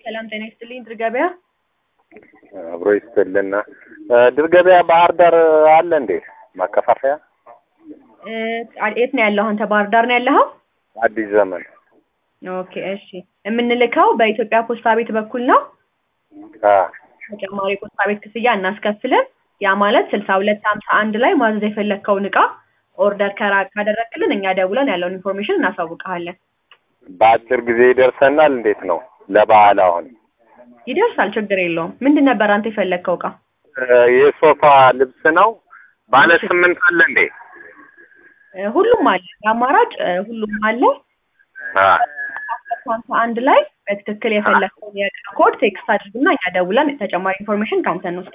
ሰላም ጤና ይስጥልኝ። ድር ገበያ አብሮ ይስጥልና። ድር ገበያ ባህር ዳር አለ እንዴ ማከፋፈያ? እ፣ የት ነው ያለው? አንተ ባህር ዳር ነው ያለኸው? አዲስ ዘመን ኦኬ እሺ። የምንልከው በኢትዮጵያ ፖስታ ቤት በኩል ነው። አ ተጨማሪ ፖስታ ቤት ክፍያ እናስከፍልን። ያ ማለት ስልሳ ሁለት ሀምሳ አንድ ላይ ማዘዝ የፈለግከውን እቃ ኦርደር ከራ ካደረግክልን እኛ ደውለን ያለውን ኢንፎርሜሽን እናሳውቀሃለን። በአጭር ጊዜ ይደርሰናል። እንዴት ነው ለበዓል አሁን ይደርሳል፣ ችግር የለውም። ምንድን ነበር አንተ የፈለግከው እቃ? እ፣ የሶፋ ልብስ ነው። ባለ ስምንት አለ እንዴ? እ፣ ሁሉም አለ አማራጭ እ፣ ሁሉም አለ። አ ሀምሳ አንድ ላይ በትክክል የፈለግከውን የእቃ ኮድ ቴክስት አድርግና እኛ ደውለን ተጨማሪ ኢንፎርሜሽን ከአንተ እንወስዳለን።